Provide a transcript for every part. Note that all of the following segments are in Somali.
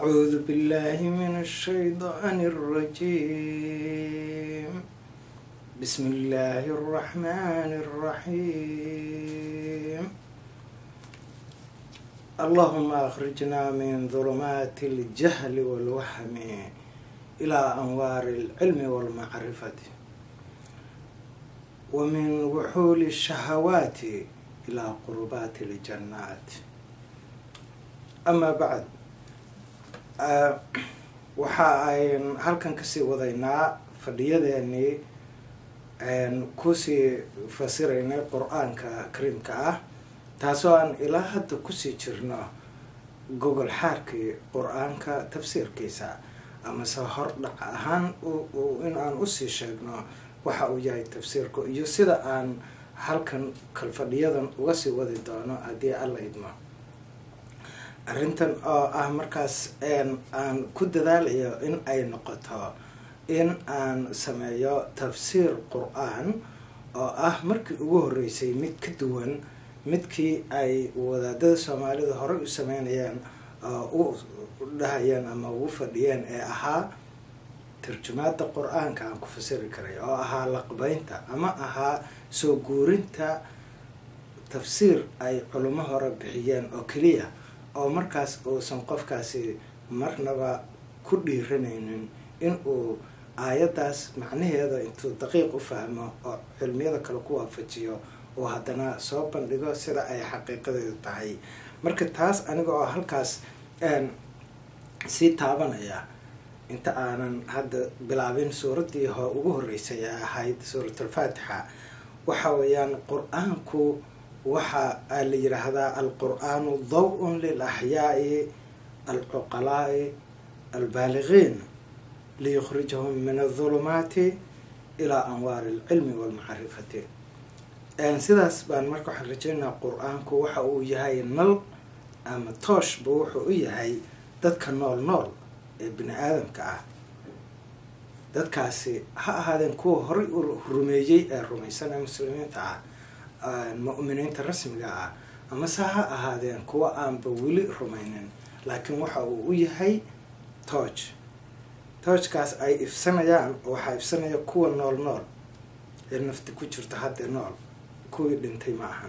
أعوذ بالله من الشيطان الرجيم بسم الله الرحمن الرحيم اللهم أخرجنا من ظلمات الجهل والوهم إلى أنوار العلم والمعرفة ومن وحول الشهوات إلى قربات الجنات أما بعد waxa ayn halkan kasii wadaynaa fadhiyadeenii kusii fasiraynay qur-aanka kariimka ah taasoo aan ilaa hadda kusii jirno gogol xaarkii qur-aanka tafsiirkiisa amase hordhac ahaan in aan usii sheegno waxa uu yahay tafsiirku iyo sida aan halkan kalfadhiyadan uga sii wadi doono haddii alla idmo arrintan oo ah markaas aan ku dadaalayo in ay noqoto in aan sameeyo tafsiir qur-aan oo ah markii ugu horreysay mid ka duwan midkii ay wadaadada soomaalida horey u sameynayeen oo u dhahayeen ama ugu fadhiyeen ee ahaa tarjumaada qur-aanka aan ku fasiri karay oo ahaa laqbeynta ama ahaa soo guurinta tafsiir ay culimo hore bixiyeen oo keliya oo markaas uusan qofkaasi marnaba ku dhiiranaynin in uu aayaddaas macnaheeda intuu daqiiq u fahmo oo cilmiyada kale ku waafajiyo oo haddana soo bandhigo sida ay xaqiiqadeedu tahay marka taas aniga oo halkaas sii taabanaya inta aanan hadda bilaabin suuraddii ho ugu horreysay ee ahayd suuratulfaatixa waxa weeyaan qur-aanku waxa la yidhaahdaa alqur-aanu daw-un lilaxyaai alcuqalaai albaaligiin liyukhrijahum min adulumaati ilaa anwaari alcilmi walmacrifati sidaas baan marka waxaan rajeynaa qur-aanku waxa uu yahay nal ama tooshba wuxuu u yahay dadka nool nool ee bini aadamka ah dadkaasi ha ahaadeen kuwa horay u rumeeyey ee rumaysan ee muslimiinta ah mu'miniinta rasmiga ah amase ha ahaadeen kuwa aanba weli rumaynin laakiin waxa uu u yahay tooj toojkaas ay ifsanayaan waxaa ifsanaya kuwa nool nool ee nafti ku jirta hadda nool kuwii dhintay ma ahan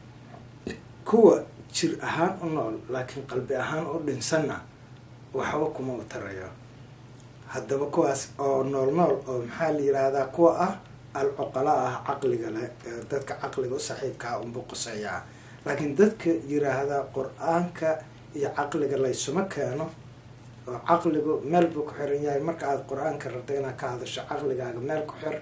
kuwa jir ahaan u nool laakiin qalbi ahaan u dhinsanna waxba kuma u tarayo haddaba kuwaas oo nool nool oo maxaa la yidhaahdaa kuwa ah alcuqala ah caqliga leh dadka caqliga u saaxiibkaa unbu quseeyaa laakiin dadka yiraahdaa qur-aanka iyo caqliga laysuma keeno oo caqligu meel buu ku xiran yahay marka aada qur-aanka rabto inaad ka hadasho caqligaaga meel ku xir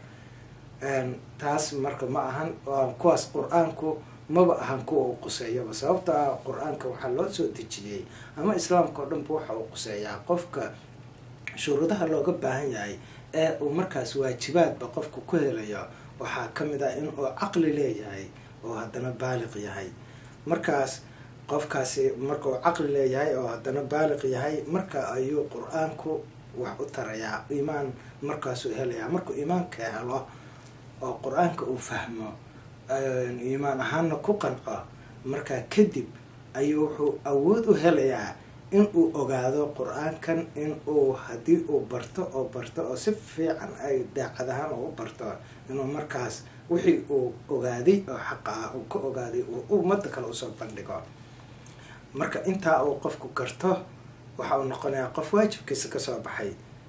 taas marka ma ahan kuwaas qur-aanku maba ahan kuwa uu quseeyaba sababto ah qur-aanka waxaa loo soo dejiyey ama islaamka oo dhanba waxa uu quseeyaa qofka shuruudaha looga baahan yahay ee uu markaas waajibaadba qofku ku helayo waxaa ka mid ah in uu caqli leeyahay oo haddana baaliq yahay markaas qofkaasi marka uu caqli leeyahay oo haddana baaliq yahay marka ayuu qur-aanku wax u tarayaa iimaan markaasuu helayaa markuu iimaanka helo oo qur-aanka uu fahmo iimaan ahaanna ku qanco markaa kadib ayuu wuxuu awood u helayaa in uu ogaado qur-aankan in uu haddii uu barto oo barto oo si fiican ay daacad ahaan u barto inuu markaas wixii uu ogaaday oo xaqa ah uu ka ogaaday uu ummadda kale usoo bandhigo marka intaa uu qofku garto waxa uu noqonayaa qof waajibkiisa kasoo baxay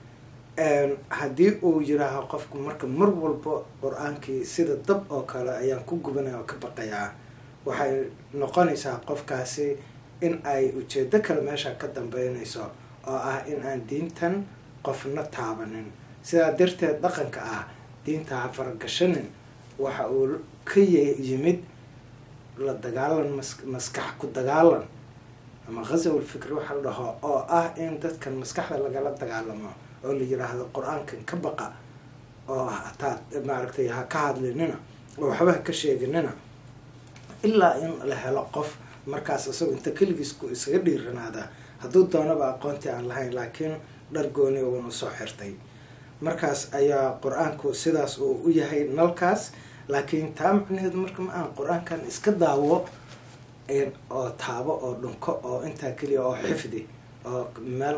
haddii uu yiraaho qofku marka mar walba qur-aankii sida dab oo kale ayaan ku gubanaya oo ka baqayaa waxay noqonaysaa qofkaasi in ay ujeedo kale meesha ka dambeynayso oo ah in aan diintan qofna taabanin sidaa darteed dhaqanka ah diinta ha faragashanin waxa uu ka yimid la dagaalan maskax ku dagaalan ama khazawal fikri waxa la dhaho oo ah in dadkan maskaxda lagala dagaalamo oo la yiraahdo qur-aankan ka baqa oo hataa maaragtay ha ka hadlinina oo waxba ha ka sheeginina ilaa in la helo qof markaas isagoo inta keligiis ku isaga dhiiranaada hadduu doonaba aqoontii aan lahayn laakiin dhar gooni uuna soo xirtay markaas ayaa qur-aanku sidaas uu u yahay nalkaas laakiin taa macnaheedu marka ma aan qur-aankan iska daawo oo taabo oo dhunko oo intaa keliya oo xifdi oo meel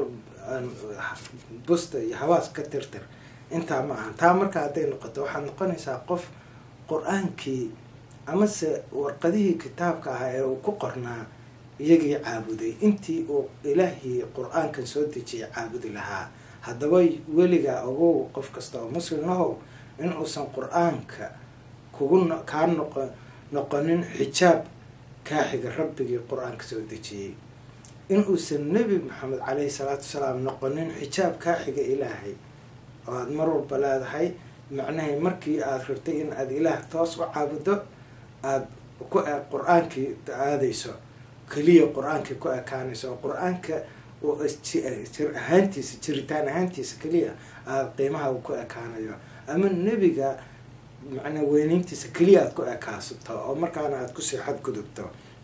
busta iyo habaas ka tirtir intaa ma aha taa marka hadday noqoto waxaad noqonaysaa qof qur-aankii amase warqadihii kitaabka ahaa ee uu ku qornaa iyagii caabuday intii uu ilaahii qur-aankan soo dejiyay caabudi lahaa haddaba weligaa ogow qof kasta oo muslim ahow in uusan qur-aanka kugu kaa noqo noqonin xijaab kaaxiga rabbigii qur-aanka soo dejiyey in uusan nebi maxamed caleyhi salaatu wasalaam noqonin xijaab kaaxiga ilaahay oo aada mar walba leedahay macnahay markii aada rabtay in aada ilaah toos u caabudo aada ku qur-aankii aadayso keliya qur-aankii ku ekaanayso oo qur-aanka jir ahaantiisa jiritaan ahaantiisa keliya aada qiimaha ku ekaanayo ama nebiga macnaa weyneyntiisa keliya aada ku ekaasato oo markaana aada kusii xadgudubto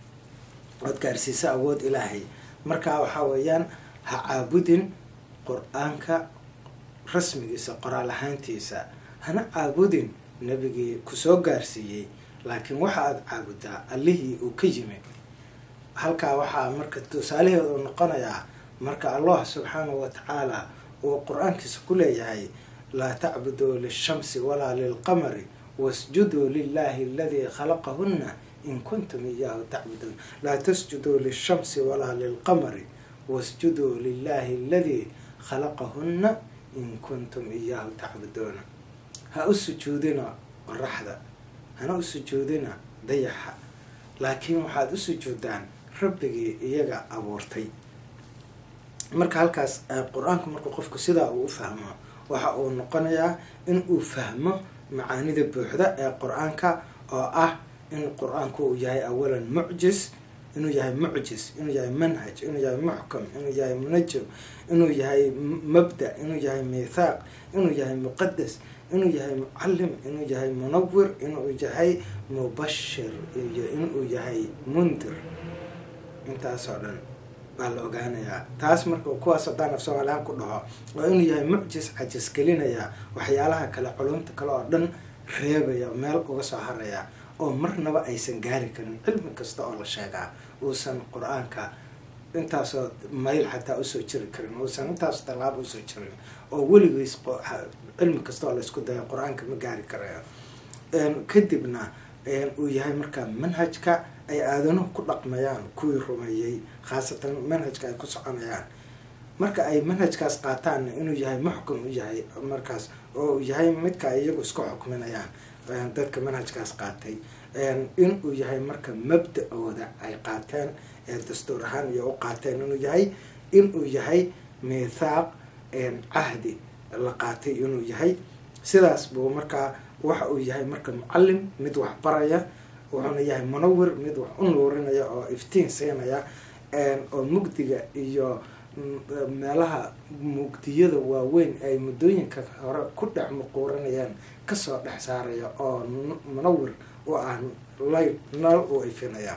ood gaarsiiso awood ilaahay markaa waxaa weeyaan ha caabudin qur-aanka rasmigiisa qoraal ahaantiisa hana caabudin nebigii kusoo gaarsiiyey laakiin waxa aada caabudaa allihii uu ka yimid halkaa waxaa marka tusaalaheeda uu noqonayaa marka allah subxaanahu wa tacaala uu qur-aankiisa ku leeyahay laa tacbuduu lishamsi walaa lilqamari wasjuduu lilahi aladii khalaqahunna in kuntum iyaahu tacbuduun laa tasjuduu lishamsi walaa lilqamari wasjuduu lilahi aladii khalaqahunna in kuntum iyaahu tacbuduuna ha u sujuudina qoraxda hana u sujuudina dayaxa laakiin waxaad u sujuudaan rabbigii iyaga abuurtay marka halkaas qur-aanku markuu qofku sidaa uu u fahmo waxa uu noqonayaa in uu fahmo macaanida buuxda ee qur-aanka oo ah in qur-aanku uu yahay awalan mucjis inuu yahay mucjis inuu yahay manhaj inuu yahay muxkam inuu yahay munajam inuu yahay mabda inuu yahay miithaaq inuu yahay muqadas inuu yahay mucalim inuu yahay munawir inuu yahay mubashir iyo inuu yahay mundir intaasoo dhan baa la ogaanayaa taas marka kuwaas haddaan af soomaalihaan ku dhaho waa inuu yahay mucjis cajis gelinaya waxyaalaha kale culumta kale oo dhan reebaya meel uga soo haraya oo marnaba aysan gaari karin cilmi kasta oo la sheegaa uusan qur-aanka intaasoo mayl xataa usoo jiri karin uusan intaasoo tallaabo usoo jirin oo weligiis cilmi kasta oo laysku dayo qur-aanka ma gaari karayo kadibna uu yahay markaa manhajka ay aadanuhu ku dhaqmayaan kuwii rumeeyey khaasatan manhajka ay ku soconayaan marka ay manhajkaas qaataanna inuu yahay muxkam u yahay markaas oo yahay midka ay iyagu isku xukminayaan dadka manhajkaas qaatay in uu yahay marka mabda-ooda ay qaateen ee dastuur ahaan iyo u qaateen inuu yahay inuu yahay miithaaq cahdi la qaatay inuu yahay sidaas buu markaa waxa uu yahay marka mucalim mid wax baraya wuxuuna yahay munawir mid wax u nuurinaya oo iftiin siinaya oo mugdiga iyo meelaha mugdiyada waaweyn ay muddooyinka hore ku dhex muquuranayaan kasoo dhex saaraya oo munawir u ah layl nal uu ifinaya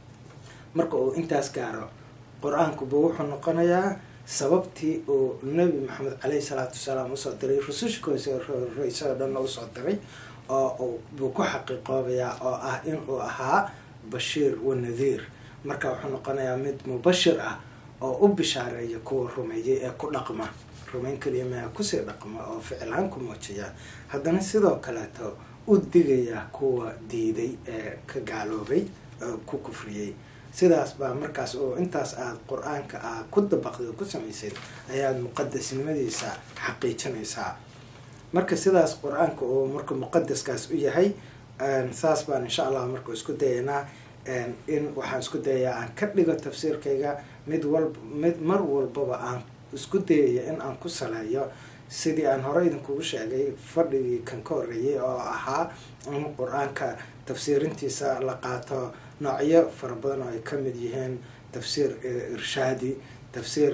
marka uu intaas gaaro qur-aankuba wuxuu noqonayaa sababtii uu nabi maxamed caleyhi salaatu wasalaam usoo diray rusushkoosraysadoo dhanna usoo diray oo buu ku xaqiiqoobayaa oo ah inuu ahaa bashiir wa nadiir marka wuxuu noqonayaa mid mubashir ah oo u bishaareeya kuwa rumeeyay ee ku dhaqma rumayn keliya maa kusii dhaqma oo ficilhaan ku muujiya haddana sidoo kaleeto u digaya kuwa diiday ee ka gaaloobay ku kufriyey sidaas baa markaas oo intaas aada qur-aanka ah ku dabaqday oo ku samaysayd ayaad muqadasnimadiisa xaqiijinaysaa marka sidaas qur-aanka oo marka muqadaskaas u yahay saas baan insha allah marka isku dayaynaa in waxaan isku dayayaa aan ka dhigo tafsiirkayga mid walba mid mar walbaba aan isku dayaya in aan ku saleeyo sidii aan hore idinkugu sheegay fadhigii kan ka horreeyay oo ahaa in qur-aanka tafsiirintiisa la qaato noocyo fara badan oo ay ka mid yihiin tafsiir irshaadi tafsiir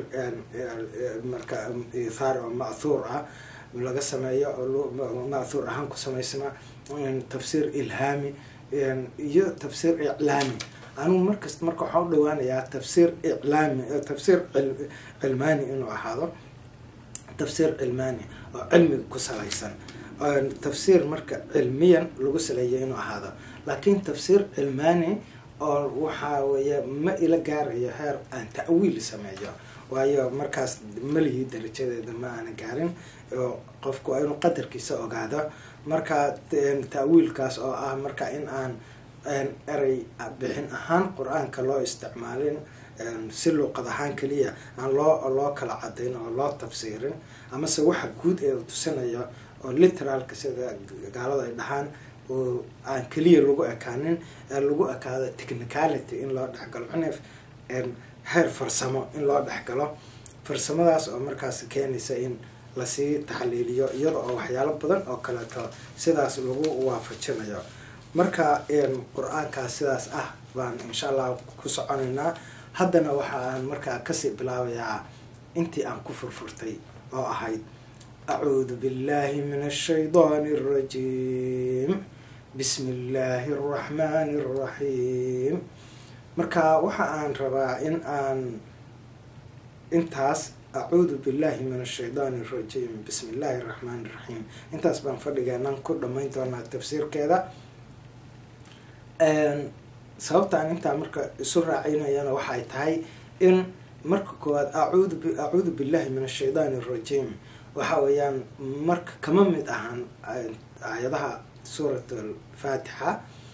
marka ithaar oo ma'thuur ah laga sameeyo oo ma'thuur ahaan ku samaysna tafsiir ilhaami iyo tafsiir iclaami anugu markasta marka waxaan u dhawaanayaa tafsiir iclaami tafsiir cilmaani inuu ahaado tafsiir cilmaani oo cilmiga ku salaysan tafsiir marka cilmiyan lagu saleeyo inuu ahaado laakiin tafsiir cilmaani oo waxaa weeye ma ila gaarayo heer aan ta'wiil sameeyo waayo markaas malihii darajadeeda ma aana gaarin oo qofku waa inuu qadarkiisa ogaado marka taawiilkaas oo ah marka in aan erey bixin ahaan qur-aanka loo isticmaalin si luuqad ahaan keliya aan loo loo kala cadayn oo loo tafsiirin amase waxa guud ee tusinayo oo literaalka sida gaalada ay dhahaan oo aan keliya lagu ekaanin ee lagu ekaado technicality in loo dhexgalo cunif heer farsamo in loo dhexgalo farsamadaas oo markaas keenaysa in lasii taxliiliyo iyada oo waxyaalo badan oo kaleeto sidaas lagu waafajinayo marka qur-aankaas sidaas ah baan insha allah ku soconaynaa haddana waxa aan markaa kasii bilaabayaa intii aan ku furfurtay oo ahayd acuudu billahi min ashaydaani arajiim bismi illaahi araxmaani araxiim marka waxa aan rabaa in aan intaas acuudu billahi min ashaydaani arajiim bismi illaahi araxmaani iraxiim intaas baan fadhigeenan ku dhamayn doonaa tafsiirkeeda sababta aan intaa marka isu raacinayana waxay tahay in marka koowaad acuudu acuudu billahi min ashaydaani arajiim waxa weeyaan marka kama mid ahan aayadaha suurat alfaatixa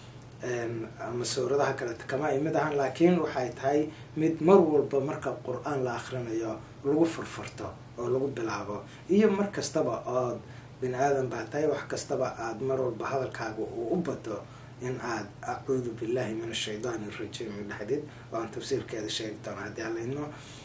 ama suuradaha kaleeta kama ay mid ahan laakiin waxay tahay mid mar walba marka qur-aan la akrinayo lagu furfurto oo lagu bilaabo iyo mar kastaba ood bini aadan baa tahay wax kastaba aada mar walba hadalkaaga uu u bato in aad acuudu billahi min ashaydaani arajiim dhexdid oo aan tafsiirkeeda sheegi doono haddii alayno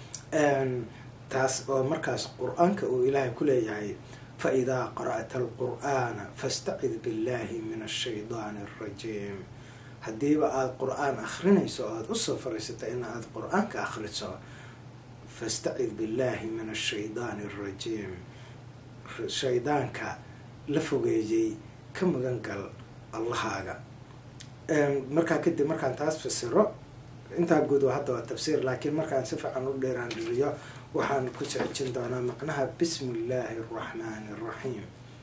taas oo markaas qur-aanka uu ilaahay ku leeyahay fa idaa qara'ta alqur'aana fastacid billahi min ashaydaani arajiim haddiiba aada qur-aan akrinayso o aada usoo fariisato in aad qur-aanka akriso fastacid billahi min ashaydaani arajiim shaydaanka la fogeeyey ka magan gal allahaaga markaa kadib markaan taas fasiro intaa guud waa hadda waa tafsiir laakiin markaan si fiican u dheeraan dhiriyo waxaan ku socojin doonaa macnaha bismi illaahi araxmaani araxiim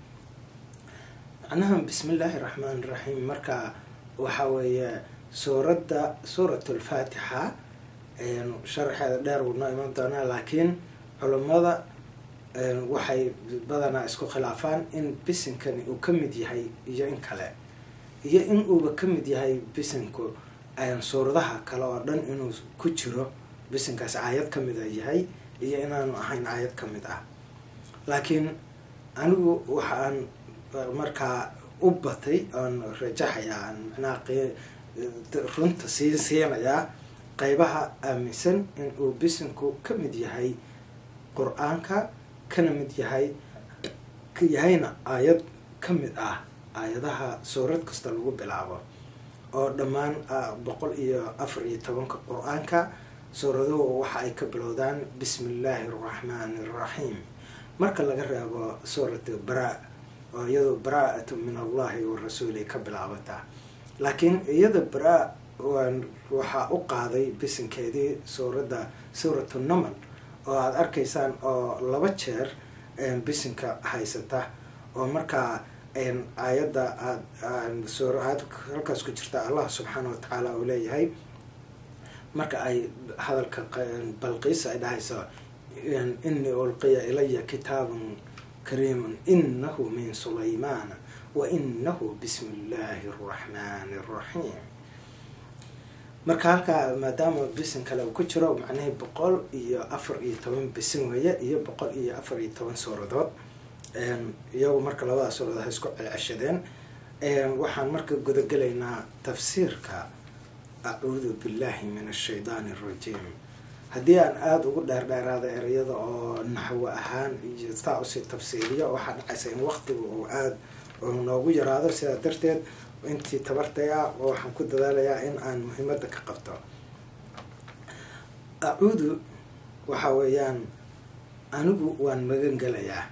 macnaha bismi illaahi araxmaani iraxiim marka waxa weeye suuradda suurat alfaatixa sharaxeeda dheer wuu noo iman doonaa laakiin culummada waxay badanaa isku khilaafaan in bisinkani uu ka mid yahay iyo in kale iyo in uuba ka mid yahay bisinku suuradaha kale oo dhan inuu ku jiro bisinkaas aayad ka mid a yahay iyo inaanu ahayn aayad ka mid ah laakiin anigu waxaan markaa u batay oon rajaxayaa macnaha runta sii siinayaa qeybaha aaminsan in uu bisinku ka mid yahay qur-aanka kana mid yahay yahayna aayad ka mid ah aayadaha suurad kasta lagu bilaabo oo dhammaan boqol iyo afar iyo tobanka qur-aanka suuraduhu waxa ay ka bilowdaan bismi illaahi araxmaani araxiim marka laga reebo suurat bara oo iyadoo baraa-atu min allahi wa rasuuli ka bilaabataa laakiin iyada bara waxaa u qaaday bisinkeedii suuradda suuratu namal oo aada arkaysaan oo laba jeer bisinka haysata oo markaa aayadda aad halkaas ku jirta allah subxaana wa tacaala uu leeyahay marka ay hadalka balqiisa ay dhahayso inii ulqiya ilaya kitaabun kariimun inahu min sulaymaana wa inahu bismi illaahi araxmaani araxiim marka halkaa maadaama bisin kale uu ku jiro macnahii boqol iyo afar iyo toban bisin weeye iyo boqol iyo afar iyo toban suuradood iyagu marka labada suuradood ha isku celceshadeen waxaan marka gudagelaynaa tafsiirka acuudu billahi min ashaydaani arajiim haddii aan aada ugu dheerdheeraada ereyada oo naxwo ahaan iyo saa usii tafsiiriyo waxaa dhacaysa in waqtiga uu aada noogu yaraado sidaa darteed intii tabartay ah waxaan ku dadaalayaa in aan muhiimadda ka qabto acuudu waxa weeyaan anigu waan magan gelayaa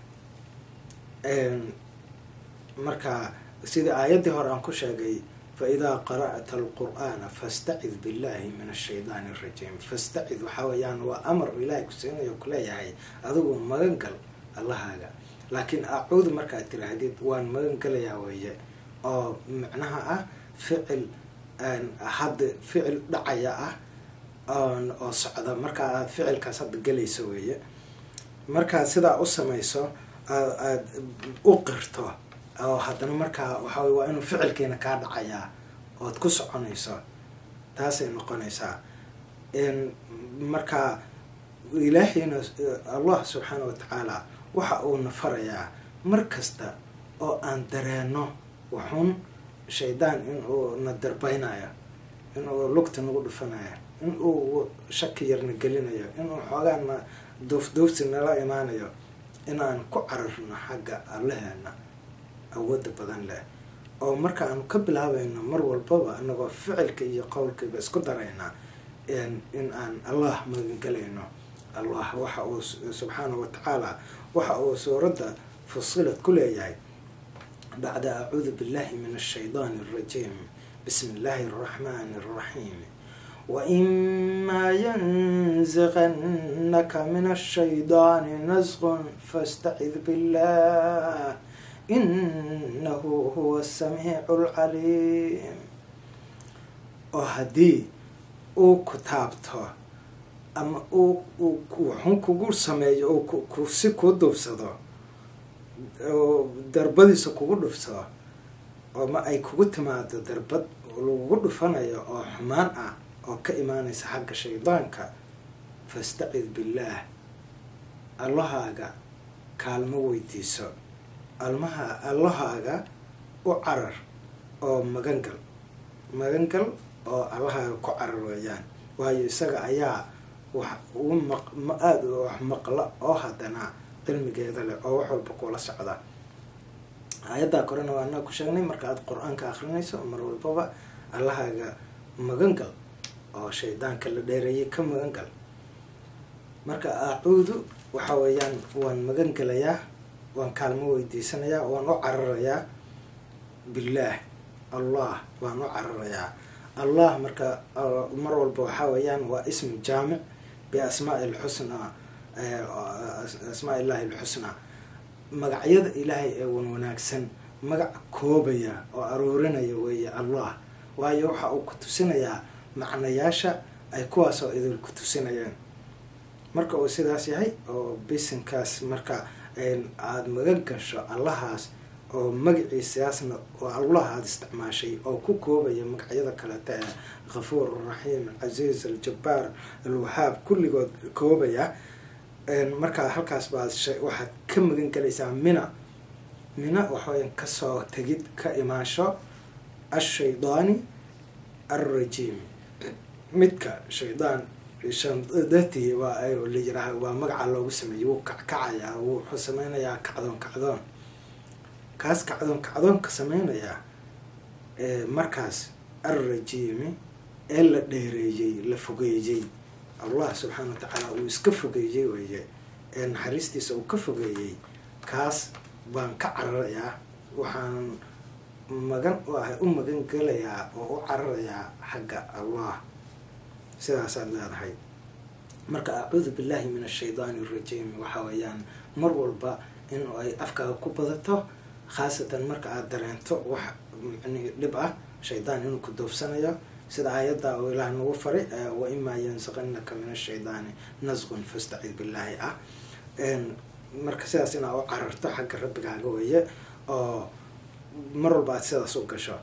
marka sidii aayaddii hore aan ku sheegay faidaa qara'ta alqur'aana fastacid billahi min ashaydaani arajiim fastacid waxaa weeyaan waa amar ilaahay ku siinayo kuleeyahay adigu magan gal allahaaga laakiin acuudu markaad tiraahdid waan magan gelayaa weeye oo macnaha ah ficil hadda ficil dhacaya ah oo socda marka aad ficilkaas hadda gelayso weeye markaad sidaa u samayso aad u qirto oo haddana markaa waxaa waa inuu ficilkiina kaa dhacayaa ood ku soconayso taasay noqonaysaa marka ilaahiyna allah subxaana wa tacaala waxa uuna farayaa mar kasta oo aan dareenno wuxuun shaydaan inuu na darbeynayo inuu lugta nagu dhufanayo inuu shaki yarna gelinayo inuu xoogaana duufduufsi nala imaanayo inaan ku cararno xagga allaheena awoodda badan leh oo marka aanu ka bilaabayno mar walbaba anagoo ficilka iyo qowlkayba isku darayna in aan allah magangelayno allah waxa uu subxaana wa tacaala waxa uu suuradda fusilad ku leeyahay bacda acuudu billahi min ashaydaani alrajiim bismi illaahi araxmaani araxiim waimaa yanziqannaka min ashaydaani nasqun fastacid billah inahu huwa asamiicu alcaliim oo haddii uu ku taabto ama uu wuxun kugu sameeyo oo si kuu duufsado oo darbadiisa kugu dhufsado oo ma ay kugu timaado darbad lagugu dhufanayo oo xumaan ah oo ka imaanaysa xagga shaydaanka fastacid billaah allahaaga kaalmo weydiiso almaha allahaaga u carar oo magangal magangal oo allahaaga ku carar weeyaan waayo isaga ayaa wax uu maq ma aada wax maqla oo haddana cilmigeeda leh oo wax walba kula socda aayaddaa korena waa anaa ku sheegnay marka aad qur-aanka akrinayso mar walbaba allahaaga magangal oo shaydaanka la dheereeyay ka magangal marka acuudu waxa weeyaan waan magangelayaa waan kaalmo weydiisanayaa waan u cararayaa billaah allah waan u cararayaa allah marka mar walba waxaa weeyaan waa ismu jaamic biasmaai lxusnaa asmaa illahi alxusnaa magacyada ilaahay ee wan wanaagsan magac koobaya oo aroorinaya weeye allah waayo waxa uu ku tusinayaa macnayaasha ay kuwaas oo idil ku tusinayeen marka uu sidaas yahay oo bisinkaas marka aada magan gasho allahaas oo magaciisaasna oo allah aada isticmaashay oo ku koobaya magacyada kaleta ee kafuur araxiim alcasiiz aljabbaar alwahaab kulligood koobaya markaa halkaas baad waxaad ka magan gelaysaa mina mina waxaweya kasoo tegid ka imaasho ashaydaani alrajiimi midka shaydaan shandati waa la yiraah waa magaca loogu sameeyey wuu kackacayaa wuxuu sameynayaa kacdoon kacdoon kaas kacdoon kacdoonka sameynayaa markaas alrajiimi ee la dheereeyey la fogeeyey allah subxaana wa tacaala uu iska fogeeyey weeye ee naxariistiisa uu ka fogeeyey kaas baan ka cararayaa waxaan magan u ahay u magan gelayaa oo u cararayaa xagga allah sidaasaad leedahay marka acuudu billahi min ashaydaani arajiim waxa weeyaan mar walba in ay afkaaga ku badato khaasatan marka aada dareento wax mani dhib ah shaydaan inuu ku doofsanayo sida aayadda oo ilaah nagu faray wa imaa yansaqanaka min ashaydaani nasqun fastacid billaahi ah marka sidaas inaa u cararto xagga rabbigaaga weeye oo mar walba aad sidaas u gasho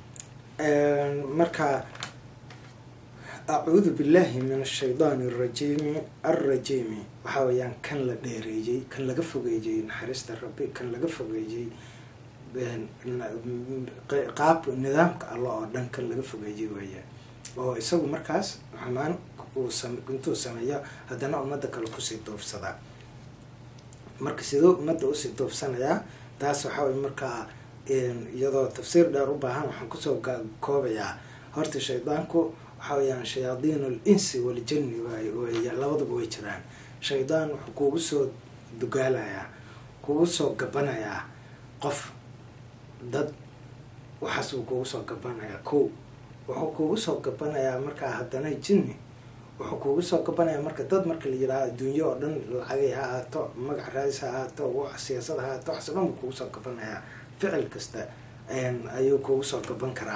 marka acuudu billahi min ashaydaani arajiimi alrajiimi waxaa weeyaan kan la dheereeyey kan laga fogeeyey naxariista rabbi kan laga fogeeyey qaab nidaamka alla oo dhan kan laga fogeeyey weeye oo isagu markaas xumaan uu intuu sameeyo haddana ummadda kale kusii doofsadaa marka siduu ummadda usii doofsanayaa taas waxaa weye markaa iyadoo tafsiir dheer u baahan waxaan kusoo koobayaa horta shaydaanku waxaa weyaan shayaadiin al insi waljani wey labadaba way jiraan shaydaan wuxuu kuugu soo dugaalayaa kuugu soo gabanayaa qof dad waxaas uu kuugu soo gabanayaa ko wuxuu kuugu soo gabanayaa markaa haddana jinni wuxuu kuugu soo gabanayaa marka dad marka la yidhaaha adduunyo oo dhan lacagay ha ahaato magac raadis ha ahaato siyaasad ha ahaato waxaas o dhan buu kuugu soo gabanayaa ficil kasta ayuu kuugu soo gaban karaa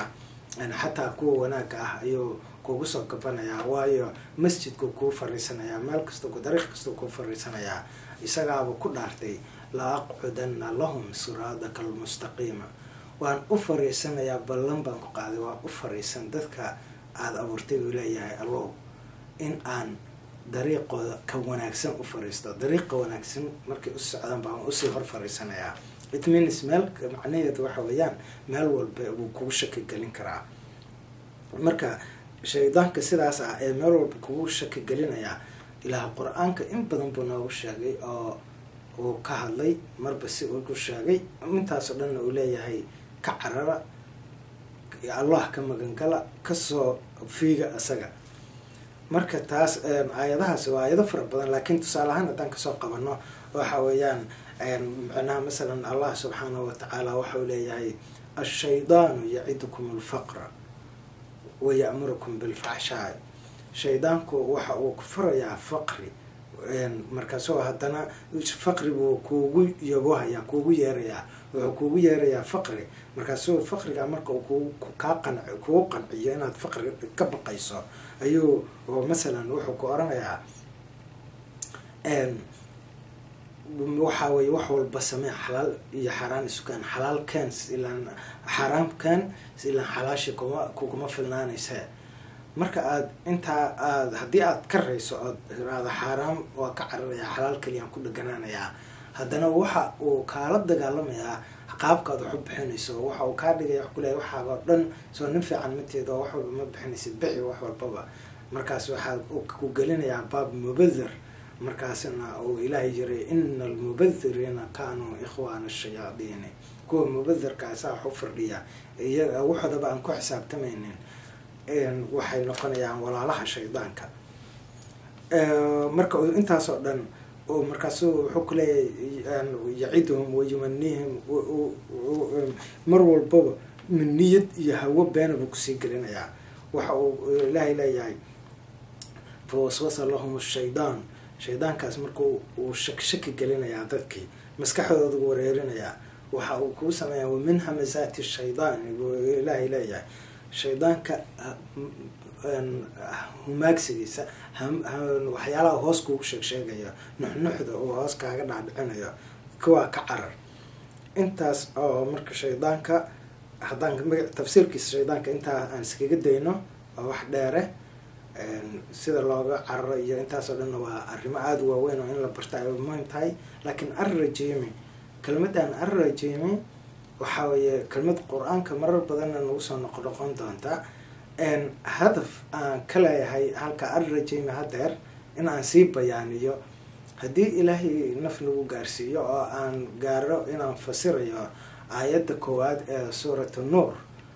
xataa kuwa wanaagga ah ayuu kugu soo gabanayaa waayo masjidku kuu fariisanayaa meel kasta dariiq kastau kuu fariisanayaa isagaaba ku dhaartay la aqcudana lahum siraadaka almustaqiima waan u fariisanayaa ballan baan ku qaaday waan u fariisan dadka aada abuurtay uu leeyahay allow in aan dariiqooda ka wanaagsan u fariisto dariiqa wanaagsan markay u socdaan baan usii hor fariisanayaa it means meel macnaheedu waxa weeyaan meel walba wuu kugu shaki gelin karaa marka shaydaanka sidaas ah ee meel walba kugu shaki gelinayaa ilaah qur-aanka in badan buu noogu sheegay oo uu ka hadlay marba si ugu sheegay intaasoo dhanna uu leeyahay ka carara allah ka magangala kasoo fiiga isaga marka taas aayadahaas waa aayado fara badan laakiin tusaale ahaan haddaan kasoo qabano waxa weeyaan macnaha masalan allah subxaanahu watacaala waxau leeyahay ashaydaanu yacidukum alfaqra wa ya'murukum bilfaxshaai shaydaanku waxa uu ku furayaa faqri markaasoo haddana faqri buu kuugu yabohayaa kuugu yeerayaa wuxuu kuugu yeerayaa faqri markaasuu faqriga marka uu kaa qanc kugu qanciyo inaad faqri ka baqayso ayuu masalan wuxuu ku oranayaa waxa weye wax walba samee xalaal iyo xaaraan isukaan xalaal keen ilaan xaaraam keen ilaan xalaashi kuma kuguma filnaanaysa marka aad intaa aad haddii aad ka rayso ood iraado xaaraam waa ka cararaya xalaal kaliyaan ku dheganaanayaa haddana waxa uu kaala dagaalamayaa qaabkaad wax u bixinayso waxa uu kaa dhigaya wax kuleeya waxaaga oo dhan soo nin fiican mateeda wax walba ma bixinaysid bixi wax walbaba markaas waxaa ku gelinayaa baab mubadir markaasna uu ilaahay jiray ina almubadiriina kaanuu ikhwaana ashayaadiini kuwa mubadirkaasaa wax u fardhiya iyaga waxoodaba aan ku xisaabtamaynin waxay noqonayaan walaalaha shaydaanka marka intaasoo dhan markaasu wuxuu ku leeyahay yaciduhum wayumanihim mar walbaba niyad iyo hawo beena buu kusii gelinayaa waxa uu ilaahay leeyahay fawaswasa lahum shaydaan shaydaankaas marka uu shak shaki gelinayaa dadkii maskaxdooda wareerinayaa waxa uu kuu sameeyaa wamin hamasaati shaydaan buu ilaahay leeyahay shaydaanka humaagsigiisa waxyaalaha hoos kuugu sheeg sheegayo nuxnuxda uu hoos kaaga dhaadhicinayo kuwaa ka carar intaas oo marka shaydaanka haddaan maga tafsiirkiisa shaydaanka intaa aan iskaga dayno waa wax dheere sida looga cararo iyo intaasoo dhanna waa arrimo aada u waaweyn oo in la barta ay muhiim tahay laakiin arrajimi kelmaddan arrajimi waxaa weeye kelmad qur-aanka marar badanna nagu soo noqo noqon doonta hadaf aan ka leeyahay halka arrajimi hadeer in aan sii bayaaniyo haddii ilaahay naf nagu gaarsiiyo oo aan gaaro inaan fasirayo aayadda koowaad ee suuratu nuur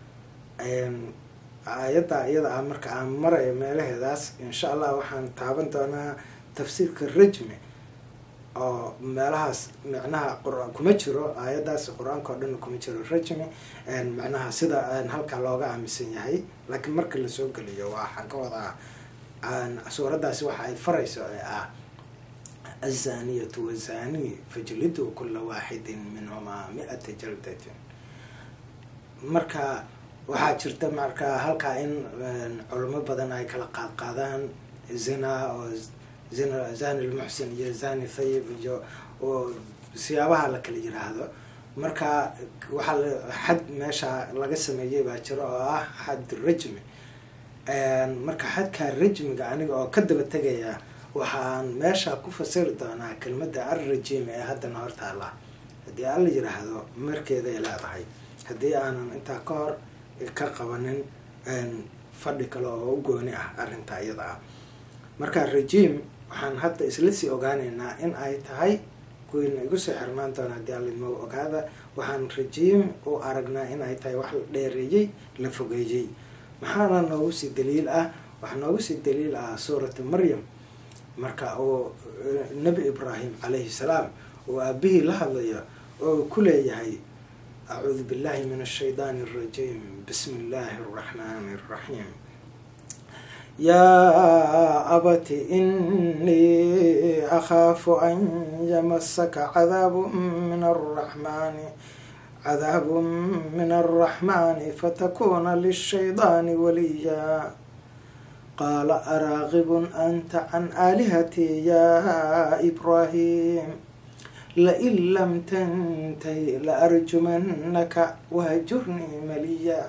aayadda iyada ah marka aan marayo meelaheedaas insha allah waxaan taaban doonaa tafsiirka rajmi oo meelahaas macnaha qur- kuma jiro aayaddaas qur-aanka oo dhan kuma jiro rajmi macnaha sida halkaa looga aaminsan yahay laakiin marka lasoo geliyo waxaan ka wadaa suuraddaasi waxa ay farayso ee ah azaniyatu wazani fajlidu kula waaxidin minhumaa mi-ata jaldatin marka waxaa jirta marka halkaa in culimo badan ay kala qaad qaadaan zina oo zina zani lmuxsin iyo zani thayib iyo oo siyaabaha la kala yiraahdo marka waxaa la xad meesha laga sameeyey baa jiro oo ah xad rajmi marka xadkaa rajmiga aniga oo ka daba tegaya waxaan meesha ku fasiri doonaa kelmadda arrajim ee haddana hortaala haddii alla yiraahdo markeeday leedahay haddii aanan intaa ka hor ka qabanin fadhi kale oo u gooni ah arrinta iyada ah marka rajim waxaan hadda isla sii ogaaneynaa in ay tahay kuwiina igu soo xirmaan doona haddii alimo ogaada waxaan rajiim u aragnaa in ay tahay wax la dheereeyey la fogeeyey maxaana noogu sii daliil ah waxaa noogu sii daliil ah suuratu maryam marka uu nebi ibraahim calayhi salaam uu aabihii la hadlayo oo ku leeyahay acuudu billahi min ashaydaani alrajiim bismi illaahi araxmaani araxiim yaa abati inii akhaafu an yamasaka cadaabu min arraxmaani cadaab min alraxmani fatakuna lishaydaani waliya qaala araaqibun anta can aalihatii ya ibraahim lain lam tantahi laarjumanaka wahjurnii maliya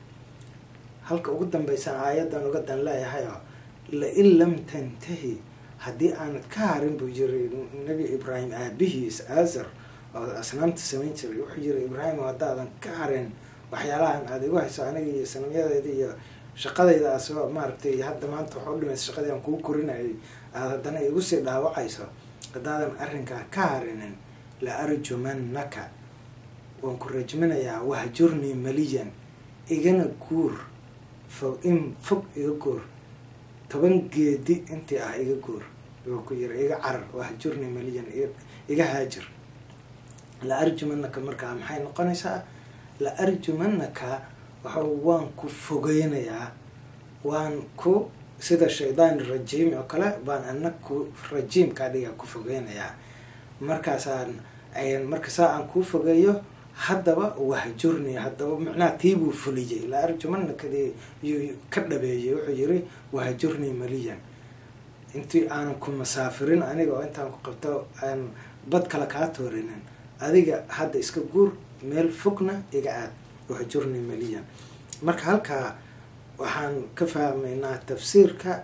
halka ugu dambaysan aayaddan uga dan leeyahayo lain lam tantahi haddii aanad ka harin buu yiri nebi ibraahim aabihiis aazar oo asnaamta samayn jiray wuxuu yiri ibraahim haddaadan ka harin waxyaalahan aada igu hayso aniga iyo sanamyadeeda iyo shaqadayda asoo maaragtay hadda maanta waxa u dhimaysa shaqadii aan kuu korinayay aada haddana igu sii dhaawacayso haddaadan arrinkaa ka harinin la arjumanaka waan ku rajminayaa wahjurnii maliyan igana guur fo in fog iga guur toban geedi intii ah iga guur buu ku yiri iga carar wahjurnii maliyan iga haajir la arjumanaka markaa maxay noqonaysaa la arjumanaka waxa waan ku fogeynayaa waan ku sida shaydaan rajiim oo kale baan ana ku rajiimkaa dhiga ku fogeynayaa markaasaan markasaa aan kuu fogeeyo haddaba wahjurni haddaba macnaha tiibuu fuliyey la arjumanakadii yuu ka dhabeeyey wuxuu yiri wahjurnii maliyan intii aanan ku masaafirin aniga oo intaan ku qabto aan bad kale kaa toorinin adiga hadda iska guur meel fogna iga aad wahjurnii maliyan marka halkaa waxaan ka fahmaynaa tafsiirka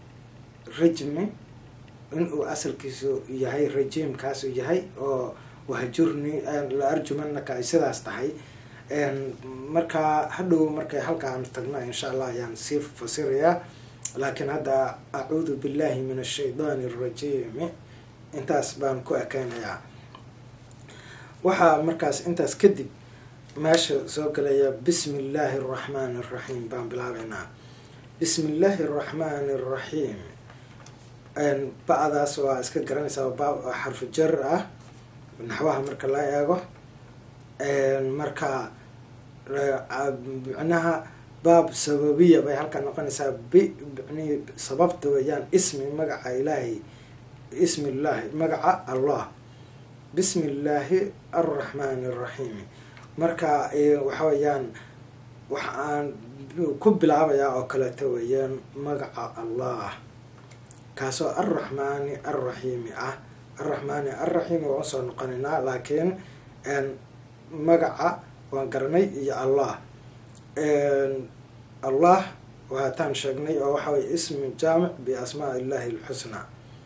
rajmi inuu asalkiisu yahay rajiimkaasu yahay oo wahjurni la arjumanaka ay sidaas tahay markaa hadhow markay halkaan tagno insha allah ayaan sii fasirayaa laakiin hadda acuudu billahi min ashaydaani arajiimi intaas baan ku ekeynayaa waxaa markaas intaas kadib meesha soo galaya bismi illaahi araxmaani araxiim baan bilaabeynaa bismi illaahi araxmaani araxiim ba-daas waa iska garanaysaa ba xarfu jar ah naxwaha marka la eego marka micnaha baab sababiya bay halkaa noqonaysaa bi mn sababta weeyaan ismi magaca ilaahi ismi illaahi magaca allah bismi illaahi arraxmaani araxiimi marka waxa weeyaan waxa aan ku bilaabayaa oo kaleeto weeyaan magaca allah kaasoo arraxmaani arraxiimi ah arraxmaani arraxiimi waan usoo noqonaynaa laakiin magaca waan garanay iyo allah allah waataan sheegnay oo waxa weye ismi jaamic biasmaa illahi alxusnaa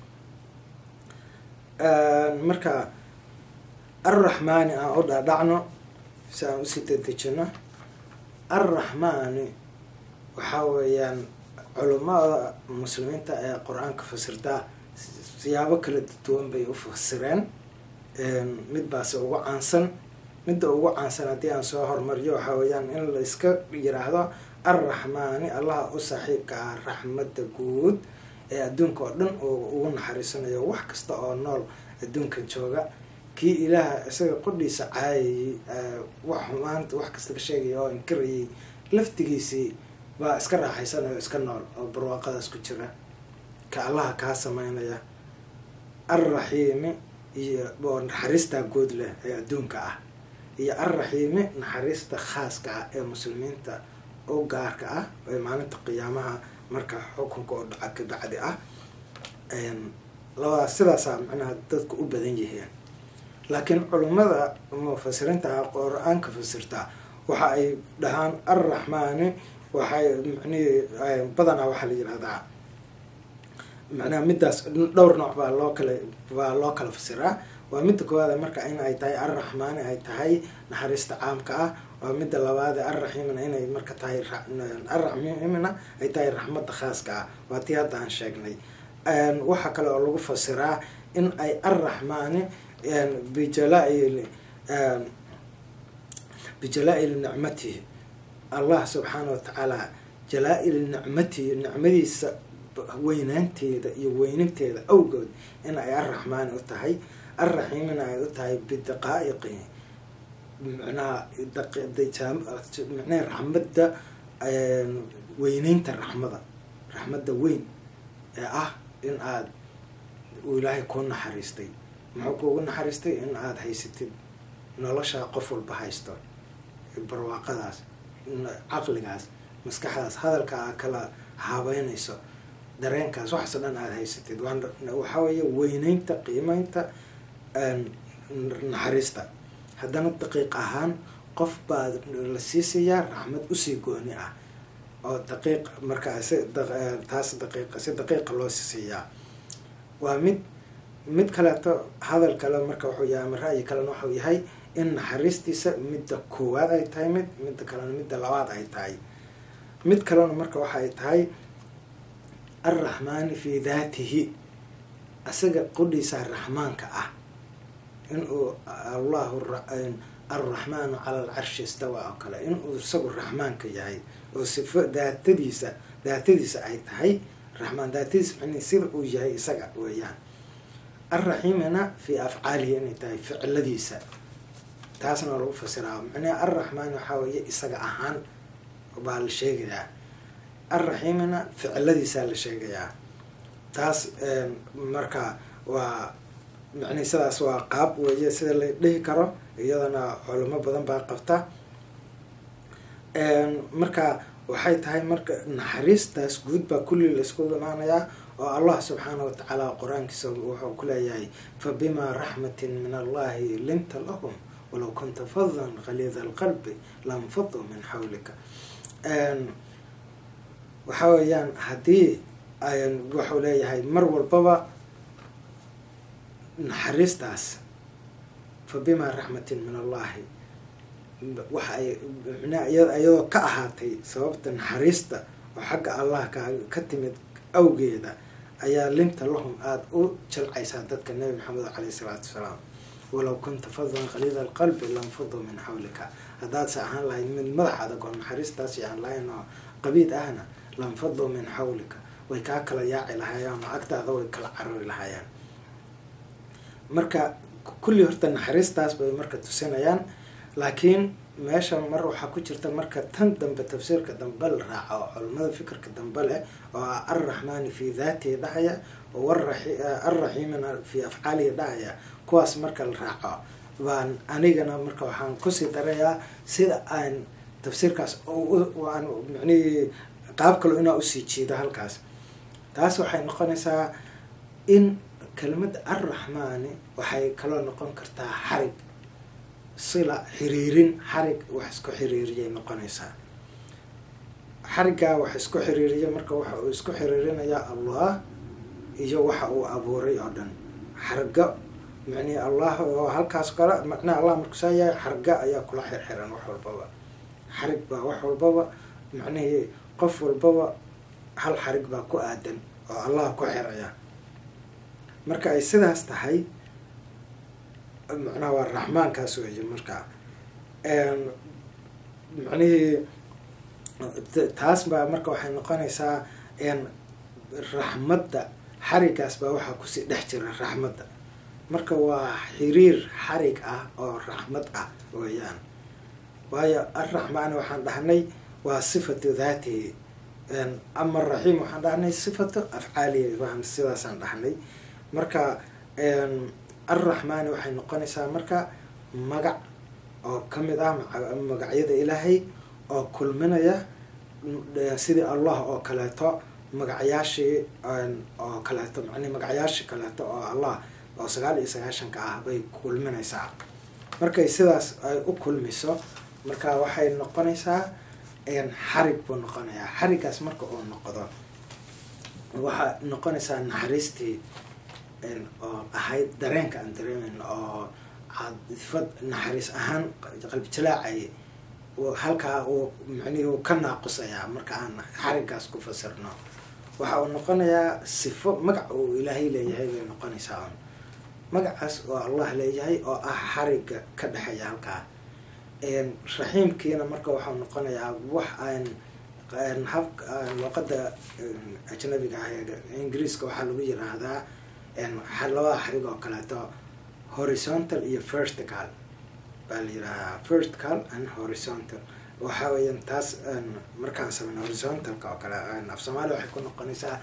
marka arraxmaani aan u dhaadhacno si aan usii dedejino arraxmaani waxaa weeyaan culimada muslimiinta ee qur-aanka fasirtaa siyaabo kala duwan bay u fasireen mid baase ugu caansan midda ugu caansan haddii aan soo hormariyo waxaa weeyaan in la iska yiraahdo arraxmaani allaha u saaxiibka ah raxmadda guud ee adduunka oo dhan oo ugu naxariisanayo wax kasta oo nool adduunka jooga kii ilaaha isaga qudhiisa caayayey wax xumaanta wax kasta ka sheegaya oo inkarayay laftigiisii baa iska raaxaysanayo iska nool oo barwaaqadaas ku jira ka allaha kaa sameynaya arraxiimi iyo oo naxariistaa guud leh ee adduunka ah iyo arraxiimi naxariista khaaska ah ee muslimiinta oo gaarka ah ee maalinta qiyaamaha marka xukunka oo dhaca ka bacdi ah labadaas sidaasaa macnaha dadku u badan yihiin laakiin culimmada mufasiriinta ah qur-aanka fasirtaa waxa ay dhahaan arraxmaani waxay macnihi badanaa waxaa la yihahdaa macnaha middaas dhowr nooc baa loo kala baa loo kala fasiraa waa midda koowaada marka in ay tahay arraxmaani ay tahay naxariista caamka ah waa midda labaade arraxiimina inay marka tahay arraxiimina ay tahay raxmadda khaaska ah waa tii hadda aan sheegnay waxaa kale oo lagu fasiraa in ay arraxmaani bijalaail bijalaa-ili nicmatihi allah subxaana watacaala jalaa-ili nicmatihi nicmadiisa weynaanteeda iyo weyninteeda awgood in ay arraxmaani u tahay arraxiimina ay u tahay bidaqaa'iqi micnaha micnaha raxmadda weyneynta raxmada raxmadda weyn ee ah in aad uu ilaahay kuu naxariistay muxuu kuugu naxariistay in aada haysatid nolosha qof walba haysto barwaaqadaas caqligaas maskaxdaas hadalka aa kala haabeynayso dareenkaas waxaasoo dhan aada haysatid waxaa weeye weyneynta qiimeynta naxariista haddana daqiiq ahaan qof baa la siisayaa raxmad usii gooni ah oo daqiiq markaa si taas daqiiq si daqiiqa loo siiyaa waa mid mid kaleeto hadal kale marka wuxuu yahay ama ra'yi kalena wuxuu yahay in naxariistiisa midda koowaad ay tahay mid midda kalena midda labaad ay tahay mid kalena marka waxa ay tahay alraxmaani fii daatihi isaga qudhiisa raxmaanka ah inuu allahu alraxmaanu cala alcarshi istawa oo kale inuu isagu raxmaanka yahay oo sifo daatadiisa daatadiisa ay tahay raxmaan daatadiisa macnihi sida uu yahay isaga weeyaan alraxiimina fii afcaalihi inay tahay ficiladiisa taasna waa lagu fasiraa macnaha alraxmaan waxaa weeye isaga ahaan baa la sheegayaa alraxiimina ficiladiisaa la sheegayaa taas marka waa macnihi sidaas waa qaab weeye sida la dhihi karo iyadana culimo badan baa qabta marka waxay tahay marka naxariistaas guud baa kulli laiskugu imaanayaa oo allah subxaana watacaala qur-aankiisa wuxuu ku leeyahay fa bimaa raxmatin min allahi linta lahum walow kunta fadan khaliida alqalbi lanfaduu min xawlika waxa weeyaan haddii wuxuu leeyahay mar walbaba naxariistaas fa bimaa raxmatin min allahi waxa ay iyadoo ka ahaatay sababta naxariista oo xagga allah ka ka timid awgeeda ayaa linta lahum aada u jalcaysaa dadka nebi maxamed caleyhi salaatu wasalaam walow kunta fadan khaliida alqalbi lanfaduu min xawlika haddaadse ahaan lahayd mid madax adag oo naxariistaasi aan lahayn oo qabiid ahna lanfaduu min xawlika way kaa kala yaaci lahaayeen oo agtaada way kala carari lahaayeen marka kulli horta naxariistaas bay marka tusinayaan laakiin meesha mar waxaa ku jirta marka tan dambe tafsiirka dambe la raaca oo culimada fikirka dambe leh oo ah alraxmaani fii daatihi dhahaya oo alraxiimina fii afcaalihi dhahaya kuwaas marka la raaco baan anigana marka waxaan kusii darayaa sida aan tafsiirkaas aan macnihii qaab kalo inaa usii jiido halkaas taas waxay noqonaysaa in kelmadda alraxmaani waxay kaloo noqon kartaa xarig sila xiriirin xarig wax isku xiriiriyay noqonaysaa xariggaa wax isku xiriiriya marka waxa uu isku xiriirinayaa allah iyo waxa uu abuuray oo dhan xarga macnihi allah oo halkaas kale macnaha allah markuu saa yahay xarga ayaa kula xirxiran wax walbaba xarig baa wax walbaba macnihii qof walbaba hal xarig baa ku aadan oo allah ku xiraya marka ay sidaas tahay macnaha waa raxmaankaas weeye markaa macnihii taas baa marka waxay noqonaysaa raxmadda xarigaas baa waxaa kusii dhex jira raxmadda marka waa xiriir xarig ah oo raxmad ah weeyaan waayo alraxmaani waxaan dhahnay waa sifatu daatihi ama raxiim waxaan dhahnay sifatu afcaalihi waan sidaasaan dhahnay marka alraxmaani waxay noqonaysaa marka magac oo kamid ah magacyada ilaahay oo kulminaya sidii allah oo kaleeto magacyaashii oo kaleeto man magacyaashii kaleeto oo allah oo sagaal iyo sagaashanka ah bay kulminaysaa markay sidaas ay u kulmiso marka waxay noqonaysaa xarig buu noqonayaa xarigaas marka uu noqdo waxaa noqonaysaa naxariistii oo ahayd dareenka aan dareemeyn oo cadfad naxariis ahaan qalbi jalaacay halkaa uu macnihi uu ka naaqusayaa marka aan xarigaas ku fasirno waxa uu noqonayaa sifo magac uu ilaahay leeyahay bay noqonaysaa un magacaas oo allah leeyahay oo ah xariga ka dhexeeya halkaa raxiimkiina marka waxau noqonayaa wax aan hab luqada ajnabiga ah ingiriiska waxaa lagu yiraahdaa labada xarig oo kaleeto horizontal iyo vertical baa la yiraahdaa vertical and horizontal waxa weeyaan taas markaan sameyn horizontalka oo kale af soomaaliya waxay ku noqonaysaa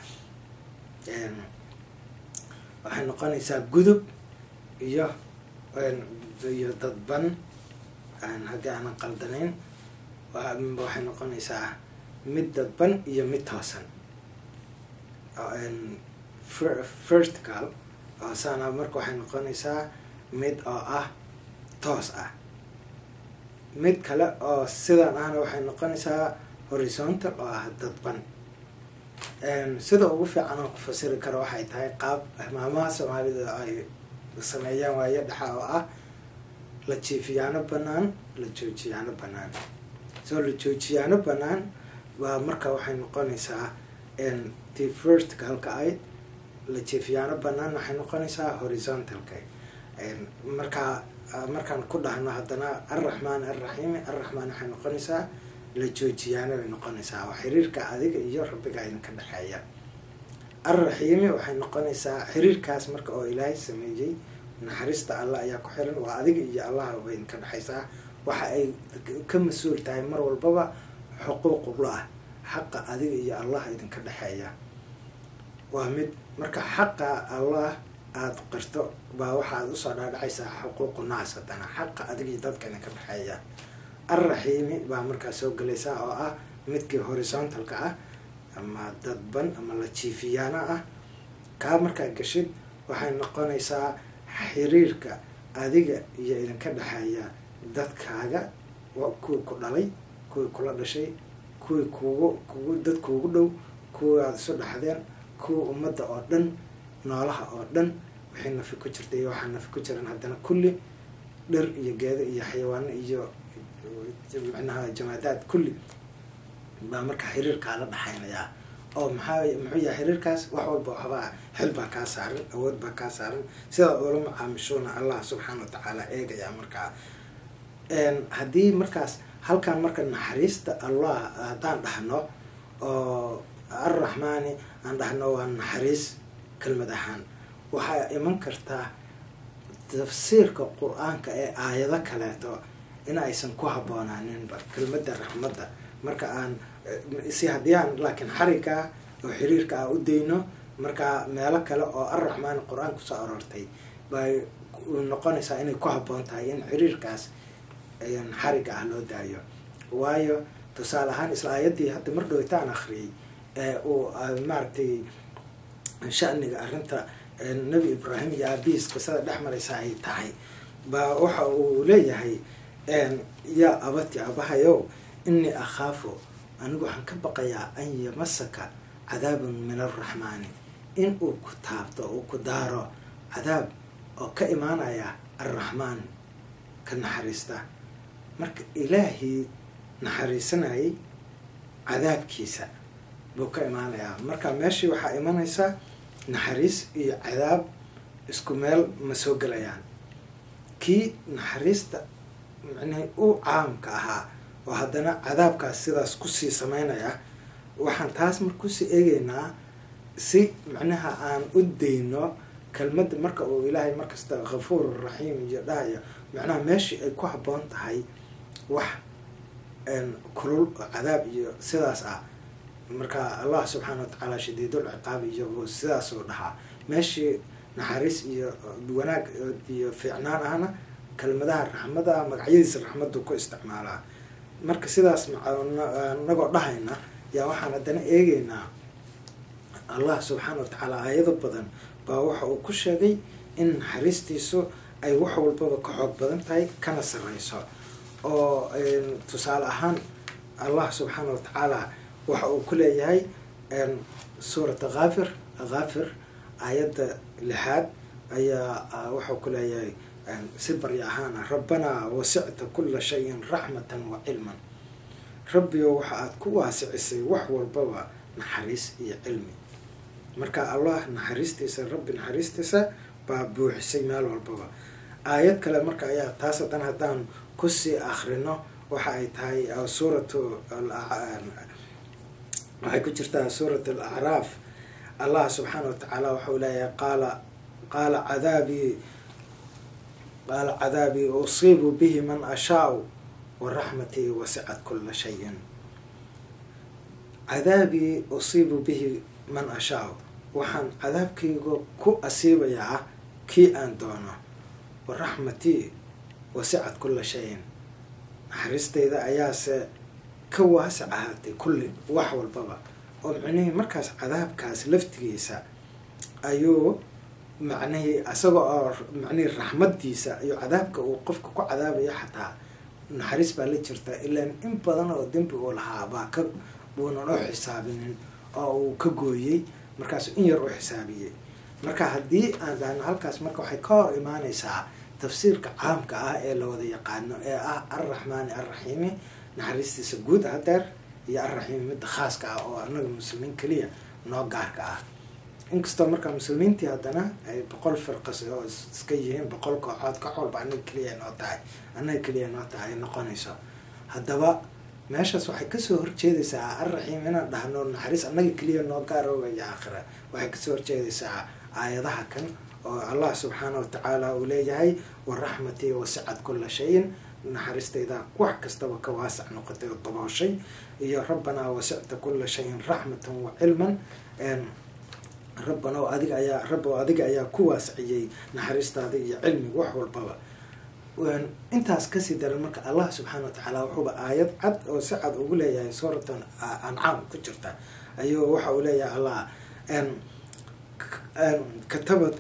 waxay noqonaysaa gudub iyo iyo dadban haddii aanan qaldanayn waxay noqonaysaa mid dadban iyo mid toosan vertical saana marka waxay noqonaysaa mid oo ah toos ah mid kale oo sidan ahna waxay noqonaysaa horizontal oo ah dadban sida ugu fiican oo ku fasiri karo waxay tahay qaab maamaha soomaalida ay sameeyaan waayo dhaxa oo ah la jiifiyaano banaan la joojiyaano banaan soo la joojiyaano banaan baa marka waxay noqonaysaa t verticalka ayd la jiifiyaano banaan waxay noqonaysaa horizontalka markaa markaan ku dhahno haddana alraxmaan alraxiimi alraxmaan waxay noqonaysaa la joojiyaano bay noqonaysaa oo xiriirka adiga iyo rabbiga idinka dhexeeya alraxiimi waxay noqonaysaa xiriirkaas marka oo ilaahay sameeyey naxariista allah ayaa ku xiran waa adiga iyo allah bay idinka dhexaysaa waxa ay ka mas-uul tahay mar walbaba xuquuqullah xaqa adiga iyo allah idinka dhexeeya waa mid marka xaqa allah aada qirto baa waxaad usoo dhaadhacaysaa xuquuqu naas haddana xaqa adiga iyo dadka idinka dhexeeya alraxiimi baa markaa soo gelaysaa oo ah midkii horizontalka ah ama dadban ama la jiifiyaana ah kaa markaa gashid waxay noqonaysaa xiriirka adiga iyo idinka dhexeeya dadkaaga kuwii ku dhalay kuwii kula dhashay kuwii kuugu kugu dad kuugu dhow kuwii aada isu dhexdeen kuwii ummadda oo dhan noolaha oo dhan wixii nafi ku jirta iyo waxaa nafi ku jiran haddana kulli dhir iyo geedo iyo xayawaano iyo micnaha jamaadaad kulli baa markaa xiriirkaa la dhexaynayaa oo maxaa muxuu yahay xiriirkaas wax walba waxbaa xil baa kaa saaran awood baa kaa saaran sidaad ula macaamishuuna allah subxaana wa tacaala eegayaa markaa haddii markaas halkan marka naxariista allah haddaan dhahno oo alraxmaani aan dhahno waa naxariis kelmad ahaan waxaa iman kartaa tafsiirka qur-aanka ee aayado kaleeto in aysan ku haboonaaninba kelmadda raxmadda marka aan si haddii aan laakiin xarigaa oo xiriirka ah u dayno markaa meelo kale oo alraxmaani qur-aan kusoo aroortay bay noqonaysaa inay ku habboon tahay in xiriirkaas xariga ah loo daayo waayo tusaale ahaan isla aayaddii hadda mar dhowtaan akhriyay ee uu maaragtay shaniga arrinta nebi ibraahim iyo aabihiis qisada dhex maraysa ay tahay baa waxa uu leeyahay yaa abati abahayow inii akhaafu anigu waxaan ka baqayaa an yamasaka cadaabun min alraxmaani in uu ku taabto uu ku daaro cadaab oo ka imaanaya alraxmaan ka naxariista marka ilaahii naxariisanayay cadaabkiisa buu ka imaanayaa marka meeshii waxaa imanaysa naxariis iyo cadaab isku meel ma soo gelayaan kii naxariista micnaha u caamka ahaa oo haddana cadaabkaas sidaas kusii sameynaya waxaan taas mar kusii eegeynaa si macnaha aan u dayno kelmadda marka uu ilaahay markasta kafuur raxiim iyo dhahayo macnaha meeshii ay ku habboon tahay wax kulul oo cadaab iyo sidaas ah marka allah subxaana watacaala shadiidul ciqaab iyo sidaasuu dhahaa meeshii naxariis iyo wanaag iyo fiicnaan ahna kelmadaha raxmada magacyadiisa raxmaddu ku isticmaalaa marka sidaas inagoo dhahayna yaa waxaan haddana eegeynaa allah subxaana wa tacaala aayado badan baa waxa uu ku sheegay in naxariistiisu ay wax walbaba ka xoog badan tahay kana sarreyso oo tusaale ahaan allah subxaana wa tacaala waxa uu ku leeyahay suurata haafir haafir aayadda lixaad ayaa waxau ku leeyahay si barya ahaana rabbanaa wasicta kula shayin raxmatan wa cilman rabbigo waxa aada ku waasicisay wax walbaba naxariis iyo cilmi marka allah naxariistiisa rabbi naxariistiisa baa buuxisay meel walbaba aayad kale marka ayaa taas hadan haddaan kusii akrino waxa ay tahay suuratu waxay ku jirtaa suurat alacraaf allah subxaana wa tacaala waxau leeyahay qaala qaala cadaabii qaala cadaabii usiibu bihi man ashaau wa raxmatii wasicat kula shayin cadaabii usiibu bihi man ashaau waxaan cadaabkayga ku asiibayaa kii aan doono wa raxmatii wasicat kula shayin naxariistayda ayaase ka waasac ahaatay kulli wax walbaba oo micnihii markaas cadaabkaas laftigiisa ayuu macnihii isaga oo macnihii raxmadiisa iyo cadaabka uu qofka ku cadaabayo xataa naxariis baa la jirta ilaan in badan oo dembi uu lahaa baa ka buunan u xisaabinin oo uu ka gooyey markaasu in yar u xisaabiyey marka haddii aan dhahno halkaas marka waxay ka hor imaaneysaa tafsiirka caamka ah ee la wada yaqaano ee ah alraxmaani alraxiimi naxariistiisa guud hadeer iyo alraxiimi midda khaaska ah oo anaga muslimiin keliya noo gaarka ah inkastoo markaa muslimiintii haddana ay boqol firqas oo iska yihiin boqol kooxood koox walba anaga keliya noo tahay anaga keliya noo tahay ay noqonayso haddaba meeshaas waxay kasoo horjeedaysaa alraxiim inaan dhahno naxariis annaga keliya noo gaaroogayo aakhira waxay kasoo horjeedaysaa aayadaha kan oo allah subxaana watacaala uu leeyahay waraxmatii wasicad kula shayin naxariistayda wax kastaba ka waasac noqotay oo dabooshay iyo rabbanaa wasicta kula shayin raxmatan wa cilman rabbana adiga ayaa rabbo adiga ayaa ku waasiciyey naxariistaada iyo cilmiga wax walbaba intaas kasii daran marka allah subxaana watacaala wuxuuba aayad cad oo si cad ugu leeyahay suuratan ancaam ku jirta ayuu waxa uu leeyahay allah kataba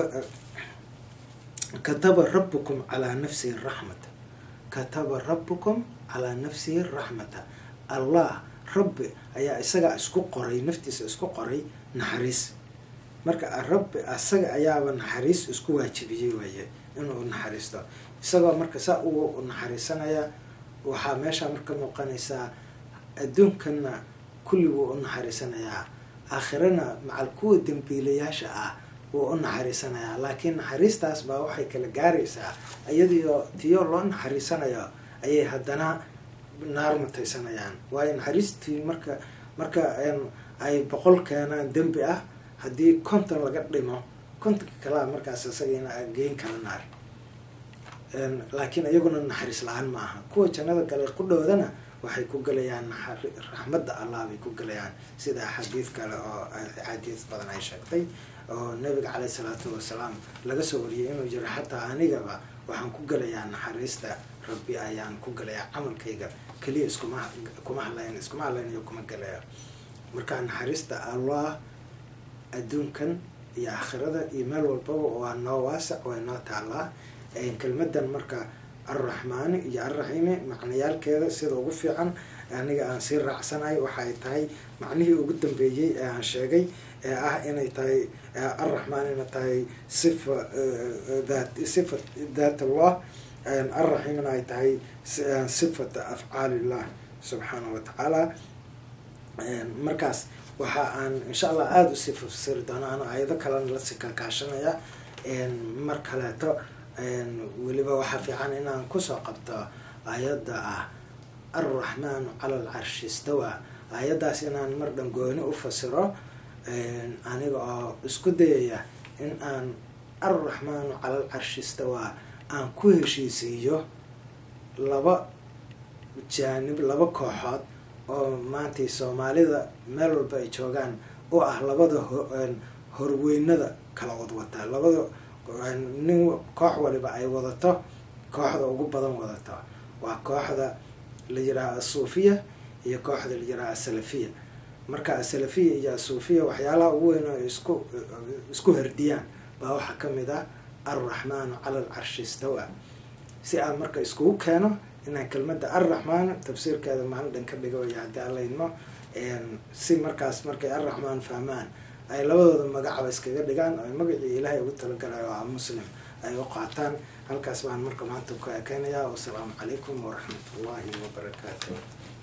kataba rabukum calaa nafsihi raxmata kataba rabukum calaa nafsihi raxmata allah rabbi ayaa isagaa isku qoray naftiisa isku qoray naxariis marka rabbi asaga ayaaba naxariis isku waajibiyey waaye inuu naxariisto isagoo marka saa uu naxariisanaya waxaa meeshaa marka muuqanaysaa adduunkanna kulliguu u naxariisanayaa aakhirana macal kuwa dambiilayaasha ah wuu u naxariisanayaa laakiin naxariistaas baa waxay kala gaaraysaa iyadiyo tiyo loo naxariisanayo ayay haddana naar mataysanayaan waayo naxariistii marka marka ay boqol keenaan dembi ah haddii konton laga dhimo kontonka kalea markaas isagiina geyn kala naar laakiin iyaguna naxariis la-aan ma aha kuwa jannada gale qudhoodana waxay ku gelayaan raxmadda allah bay ku gelayaan sida xadiid kale oo axaadiis badan ay sheegtay oo nabiga caleyh salaatu wasalaam laga soo wariyay inuu jiro xataa anigaba waxaan ku gelayaa naxariista rabbi ayaan ku gelayaa camalkayga keliya iskuma kuma hadlayn iskuma hadlaynayo kuma gelaya marka naxariista allah adduunkan iyo aakhirada iyo meel walbaba waa noo waasac waa noo taalaa kelmadan marka alraxmaani iyo alraxiimi macnayaalkeeda sida ugu fiican aniga aan sii raacsanahay waxaay tahay macnihii ugu dambeeyey ee aan sheegay ee ah inay tahay alraxmaan inay tahay sifa that sifa dat allah alraxiimna ay tahay sifata afcaalillah subxaanahu watacaala markaas waxa aan insha allah aada usii fasiri doono ano ayado kalena lasii kalkaashanaya mar kaleeto weliba waxaa fiican inaan kusoo qabto aayadda ah alraxmaanu cala alcarshi istawa aayaddaas inaan mar dhan gooni u fasiro aniga oo isku dayaya in aan alraxmaanu cala alcarshi istawa aan ku heshiisiiyo laba jaanib laba kooxood oo maantay soomaalida meel walba ay joogaan oo ah labada horweynada kala wadwataa labada nin koox waliba ay wadato kooxda ugu badan wadato waa kooxda la yiraha asuufiya iyo kooxda la yiraha asalafiya marka asalafiya iyo asuufiya waxyaalaha ugu weyn oo isku isku herdiyaan baa waxaa kamid ah alraxmaanu cala alcarshi istawa si aan marka iskugu keeno inaan kelmada alraxmaan tafsiirkeeda maalin dhan ka dhigo iyo haddii alla idmo si markaas markay alraxmaan fahmaan ay labadooda magacaba iskaga dhigaan oo magacii ilaahay ugu talagalayo oo ah muslim ay u qaataan halkaas baan marka maanta ku ekeynayaa wasalaamu calaykum waraxmat ullahi wabarakaatu